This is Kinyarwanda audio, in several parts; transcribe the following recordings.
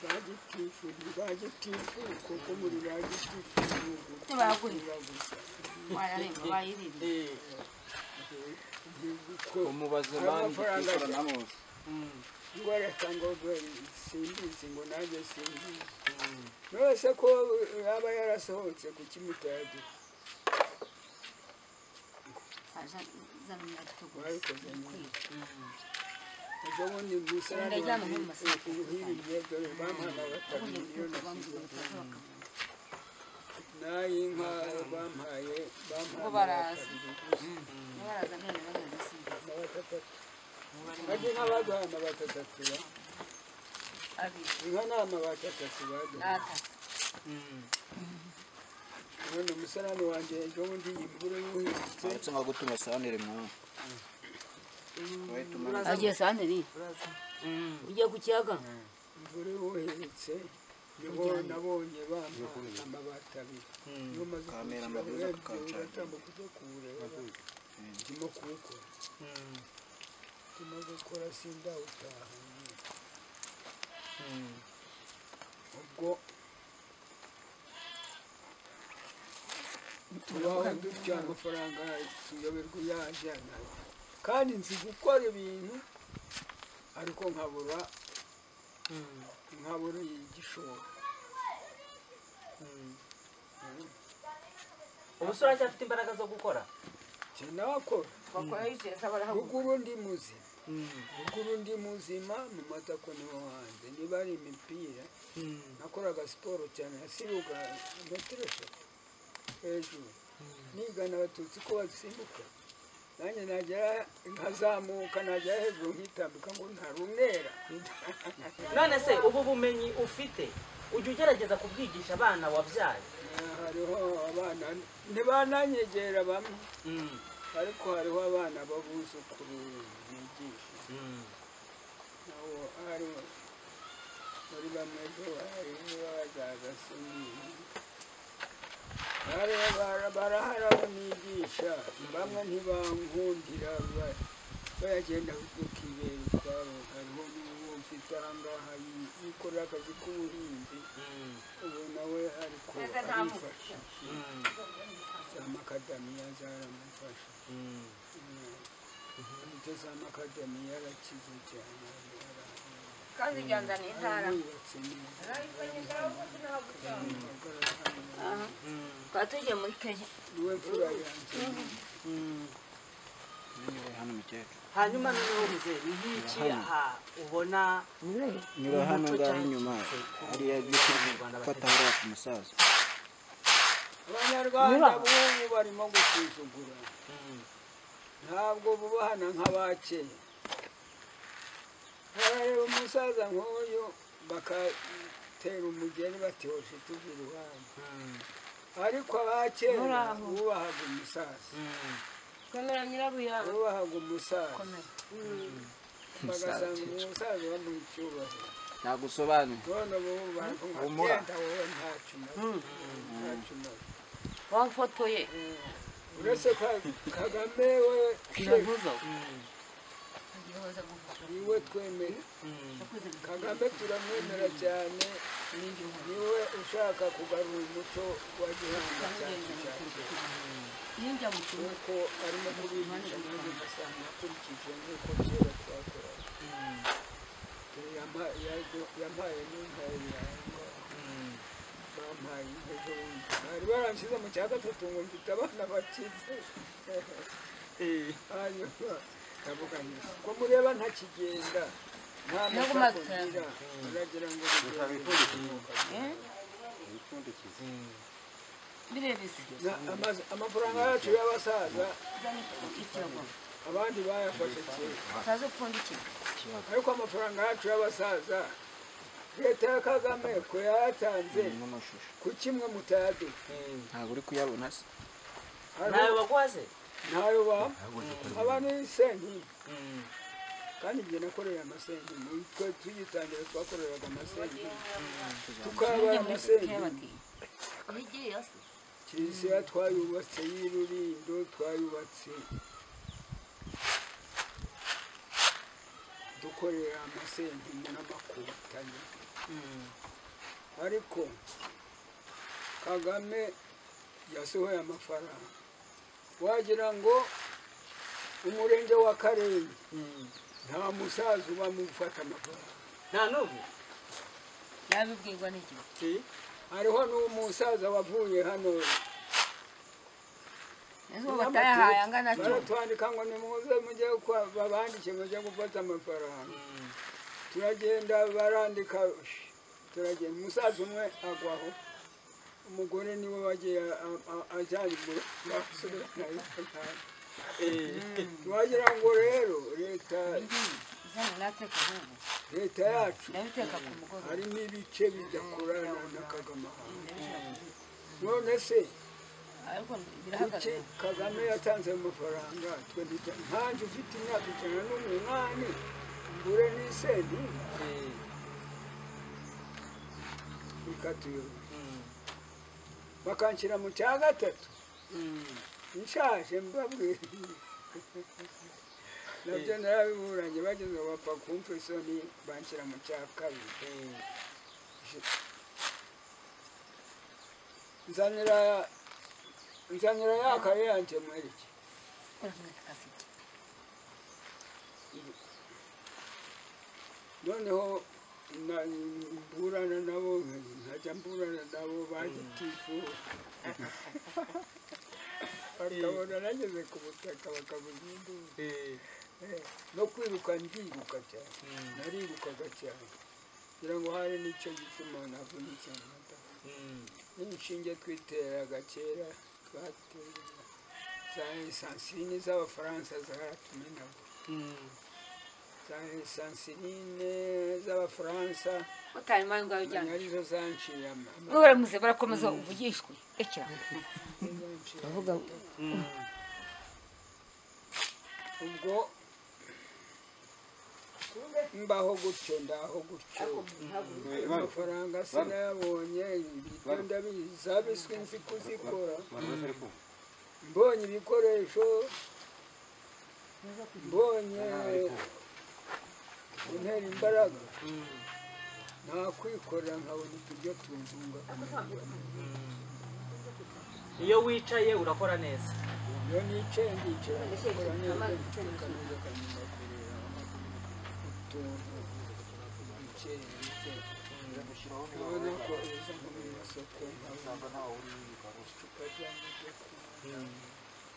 bagitifu ntibagitifu kuko muri bagitifu igihugu Ntibaguhe. kirabuze. wararemba bayirinde Eh, ko umubaze bandi amafaranga twikorana hose ngo reka ngo gwe simbizi ngo nanjye simbizi nose ko yaba yarasohotse ku kimutadi azanira igitugu wabikoze nyine kwiga ejo bundi gusa Ndajyana muri Masaka. ubuhiriye dore bampana batatu ubundi miliyoni ibitugu bamubwira batazi bakamuha n'ay'inka bampaye bampana Ngo baraza. batatu niba baraza mbere bagenda simbizi bajye n'abaduha amabati atatu ya abiri inka ni amabati atatu baduha n'atatu none umusarani wanjye ejo bundi imvura yuhindutse uretse nko gutuma sanire mwana wahita umanuka agiye santeri ugiye ku kiyaga imvura yuhindutse niho nabonye bampa amabati abiri niyo maze kuwushyira Kamera amabwiriza urebye tukawucana. uratambuka ujya kuwureba ndimo kuwukora ndimo gukora sindawutaha nyine. ubwo tubaho dutya amafaranga tuyoberwa yajyana kandi nzi gukora ibintu ariko nkabura nkabura igishoro ubusore aracyafite imbaraga zo gukora cye nakora bakora bikereka barahaguruka ruguru ndi muzima ruguru ndi muzima mu matako niho hanze niba ari imipira nakoraga siporo cyane nasibuka metero eshatu hejuru nigana abatutsi ko basimbuka nanjye nagera nkazamuka nagera hejuru nkitambika ngo ntarumera none se ubu bumenyi ufite ujya ugerageza kubwigisha abana wabyaye hariho abana ntibananyegera bamwe Mm. ariko hariho abana babuzukuru bigisha Mm. nabo ari muri bamwe bo harimo bazaga sinini barahara banigisha bamwe ntibankundira ba- bayagenda ukibera ukwabo hariho n'uwo mfite aha ngaha yi- yikorera akazi k'ubuhinzi Mm. ubu nawe ariko Ese nta mvugo. arifashisha Mm. za makadamiya zaramufasha Mm. imbuto za makadamiya arakize cyane arahara kandi byanzaniye intara yubatse neza twaba tugiye muri kenya niwe mfura yanjye Mm. niba hano umukecuru hanyuma noneho muzeye ni nk'iki aha ubona niba hano ngaho inyuma hariya giti fata hariya ku musaza abanyarwanda b'ubu barimo gusuzugura Mm. ntabwo bubahana nk'abakera barareba umusaza nk'uyu bakatera umugeni bati hoje tuve iruhande Mm. ariko abakera bubahaga umusaza Mm. Kamera nyirabuya. bubahaga umusaza bagasanga Umusaza. umusaza bamuha icyubahiro ntagusobanure none ubu baravuga ngo Humura. genda wowe ntacyo umaze ntacyo umaze wafotoye uretse ko kagame we iravuza Mm. ugiye hoza gufotora niwe twemera Mm. yakoze ibintu kagame turamwemera cyane niwe ushaka kugarura umuco wa gihanga cyacu cyacu yinjira mu kigo kuko arimo kubigisha nanjye ugasanga akurikije nk'uko kera twakoraga Mm. Yama- yago- yampaye n'inka biranga Mm. bampaye inka ejo bundi bari baranshyize mu cya gatatu ngo mfite abana bakize Eh. hanyuma ndavuga nti ko mureba ntakigenda nta Ntabwo mashako mazitanga. ngira muragira ngo Eh? Mm. birebese Na- amazi- amafaranga yacu y'abasaza uzane ikirago abandi bayafashe kera utaze upfundikira ariko amafaranga yacu y'abasaza leta ya kagame ko yayatanze n'amashusho ku kimwe mutayadu Mm. ntabwo uri kuyabona se nawe waguhaze ntayo bampa aba ni senkindi Mm. kandi njye nakoreye amasenkindi twe tugitangira twakoreraga amasenkindi tukabaye amasenkindi bati wigiye yose kiliziya twayubatse y'irurindo twayubatse dukorera amasenti n'amakotanyi ariko kagame yasohoye amafaranga wagira ngo umurenge wa karere nta musaza uba mu gufata amafaranga nta n'ubu nabibwirwa n'iki hariho n'umusaza wavuye hano ejo batayahaye angana cyo baratwandika ngo nimuze mujye kwa babandike mujye gufata amafaranga turagenda barandika ush, turagenda umusaza umwe agwaho umugore niwe wagiye a- a- ajyanye iguru basubiranayo wagira ngo rero leta izana nateka ubu leta yacu ndabiteka ku mugoroba harimo ibice bidakorana na kagame ahantu none se ariko kuki birahagaze kagame yatanze ayo mafaranga twe ntitya- nkanjye ufite imyaka ijana n'umunani ngure n'isenti ikatuyobe bakanshyira mu cya gatatu nshaje mbabwira nabyo narabiburanye bageze bapfa kumva isoni banshyira mu cya kabiri nzanira nzanira ya kare yanjye muri iki noneho na- mburana nabo nkajya mburana nabo bagitifu bakabona nageze ku butaka bakabuzindura no kwiruka ndiruka cyane narirukaga cyane kugira ngo hari n'icyo gituma navunitse amata n'inshinge twiteraga kera twateraga za esansini z'abafaransa zaratumye nabwo za esansinine z'abafaransa utari mwana ngaho ujyana arizo zanciye amata mwe baramuze barakomeza uvugishwe rekera ubwo mbaho gutyo ndaho gutyo amafaranga sinayabonye ibiryo ndabizi abiswi nzi kuzikora mbonye ibikoresho mbonye intera imbaraga nakwikorera nkabona uturyo tunzunga kumererwa neza. iyo wicaye urakora neza iyo nicaye ndicara gukora neza neza kanyuma kureba utuntu duke duke urabona ko uza nko mu masoko nkabona icupa ry'amazi yo kunywa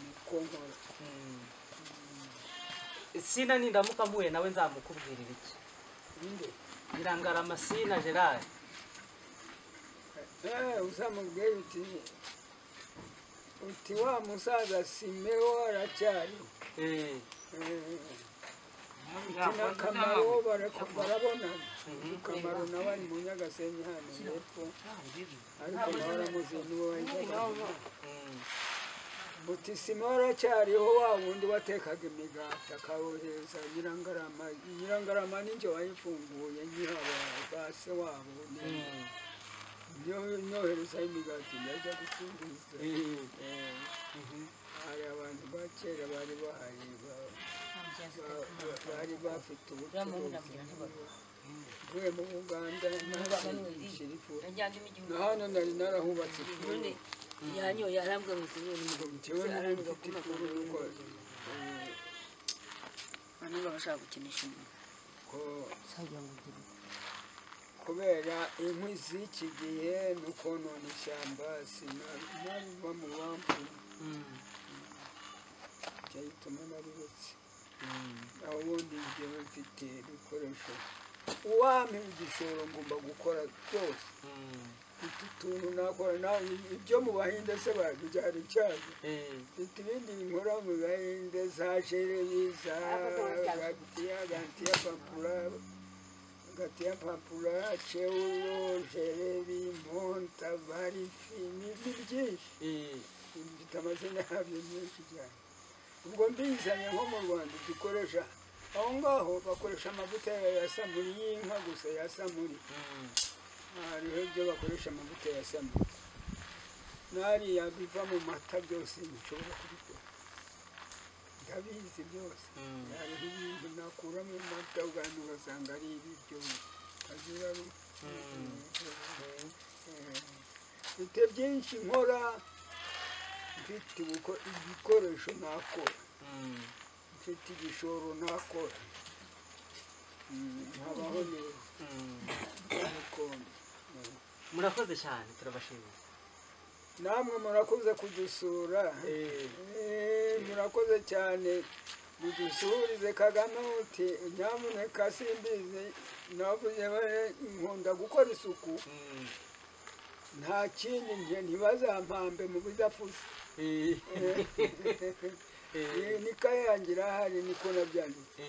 niko nkora sina nindamuka mpuye nawe nzamukubwirira iki nde irangarama sina gerard Eh, uzamubwira uti uti wa musaza simeho aracyariho Eh, n'akamaro barabonana kamaro nawe ari mu nyagasenyi hano hepfo ariko nawe aramuzi niwe wajyaga mm, buti sima aracyariho wa wundi watekaga imigati akawohereza nyirangarama nyirangarama n'injye wayifunguye nyihaba ba se wabo mm, niyo nyoherezaho imigati ndajya gucururiza eh, Eh, hari abantu ba kera bari bahari ba- ba- ba- bari bafite ubucuruzi mvuye mu buganda n'abashirifu najyanjemo igihugu na hano nari narahubatse ishuri none yanyoye arambwira ngo sinyoye n'umugabo njyewe nari mfite ishuri yuko abantu bashaka gukinisha umuntu ko sagira ngo ugire kubera inkwi z'iki gihe ni ukonona ishyamba sinabiba mu bambu mm, byayituma nariretse mm, aho ubundi njyewe mfite ibikoresho uwampa igishoro ngomba gukora byose mm, mfite utuntu nakora nawe ibyo mu bahinde se babijyana icyago eh, mfite ibindi nkora mu bahinde za jereri za gatiya gatiya papura gatiya papura cewuro jereri monta barifi ni byinshi eh, mfite amazina yabyo menshi cyane ubwo mbizanye nko mu rwanda dukoresha aho ngaho bakoresha amavuta ya samuri y'inka gusa ya samuri mm, hariho ibyo bakoresha amavuta ya samuri n'ariya biva mu mata byose nshobora kubikora ndabizi byose mm, hariho ibintu nakura mu mata ubwandu ugasanga ari ibiryo azira mfite byinshi nkora mfite ubuko- igikoresho nakora mfite igishoro nakora Mm, nkabaho neza n'ubukombe. Mm. murakoze cyane turabashimira namwe murakoze kudusura Eh, murakoze cyane mudusurize kagame uti nyamuneka simbizi navuze we nkunda gukora isuku nta kindi njye ntibazampambe mu bidafuze nika yanjye irahari niko nabyanditse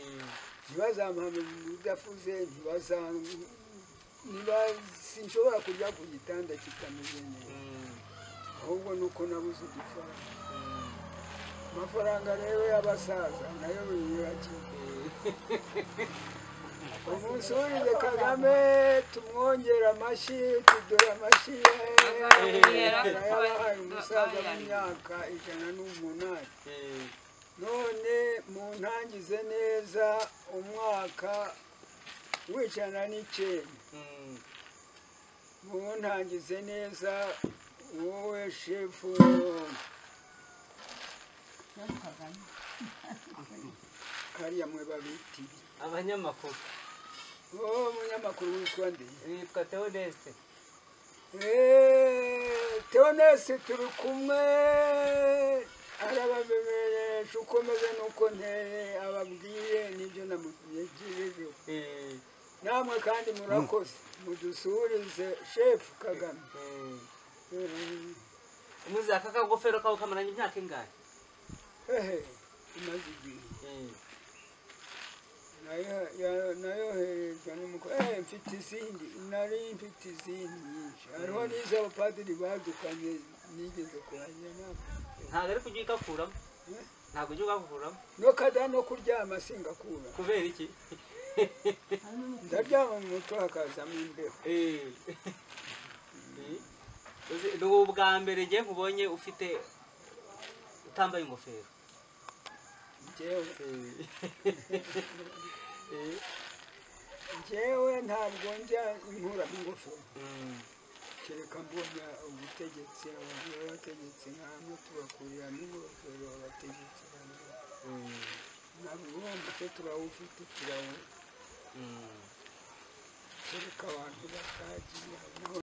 ntibazampambe mu bidafuze ntibaza ntiba- sinshobora kujya ku gitanda kitameze neza ahubwo ni uko nabuze udufaranga amafaranga rero y'abasaza nayo biyubakiye umunsi wurize kagame tumwongere amashyi tudore amashyi ye Azabonera. yabahaye umusaza w'imyaka ijana n'umunani none muntangize neza umwaka w'ijana n'icyenda muntangize neza wowe shefu kariya mwe babitiye abanyamakuru wowe umunyamakuru witwa nde nitwa teodeste Eeeeh, Theoneste turi kumwe arabamenyesha uko meze n'uko nteye ababwiye n'ibyo namugejejeho namwe kandi murakoze mudusurize shefu kagame Eeeh, muzi aka kagofero kawe kamaranye imyaka ingahe hehe imaze igihe Nayo- ya- nayoherejwe n'umukobwa eh mfite izindi nari mfite izindi nyinshi hariho n'iz'abapadiri badukanye nigeze kurangira nabo ntabwo ariko ujya ugakuramo ntabwo ujya ugakuramo no kada no kuryama singakura kubera iki ndaryama mu mutwe hakazamo imbeho Eh. Eh. Uzi, ni ubwa mbere ngiye nkubonye ufite utambaye ingofero njyewe Eh. njyewe ntabwo njya inkura ingofero Mm. kereka mbona ubutegetsi abantu b'abategetsi nk'amwe tubakuriramo ingofero abategetsi bamwe Mm. ntabwo uwo mutwe turawufite turawufite Mm. kereka abantu batagiye